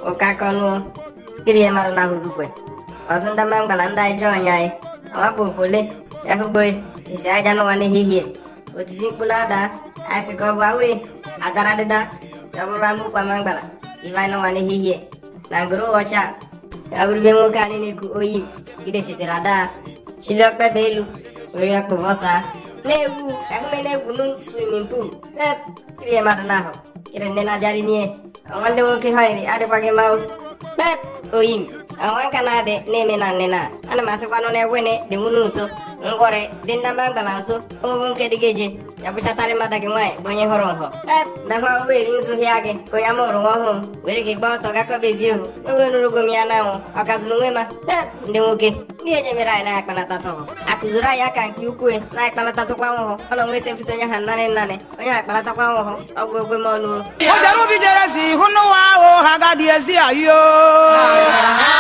ụka kọnụọ kiri ya mara na hụzukwe ọzụ ndị mma mgbala ndị ajọ ọnya anyị ọmapụ opole ya hụgbo isi aja n'ụwa n'ehihie otiti mkpụrụ ada asị ka ọ bụ awe adara dịda ya bụrụ amụkwa ma mgbala ibe anyị n'ụwa n'ehihie na ngoro ọcha ya bụrụ ibe nwoke anyị na-eku oyi gide sitere ada chili ọkpebe elu were ya kpụvọsa na-egwu ehume na-egwu nu swimming pool ep kiri mmadụ n'ahụ kiri nne na-abịarị n'ihe nwanne nwoke ha yiri adịkwaghị mma pep oyi m ọnwa nka na-adị na-eme na nne na ana m asịkwanụ na egwene dị nwunu nso ngwọrị dị ndamba mgbala nso ụmụ nke dị ga-eje ya bụchatarị mmadụ gị nwaanyị bụ onye hụrụ nhọ pep na nwa weri nzuhịa gị ka onye amụrụ nwa ọhụrụ were gị gbaa ọtọ gakọbezi ohu oge nurugo m ya na anwụ ọ kazụrụ nwe ma pep ndị nwoke ndị eje mere anyị na-akpanatatụ akụziri anyị aka nke ukwuu na-akpanatatụkwa nwụhụ ọ na onwe sefute onye ha nnanị nnanị onye ha akpanatakwa nwụhụ ọgwụ ogwe m ọnụ o jere ubi jere si hụ n'ụwa ahụ ha ga dị ezi ayo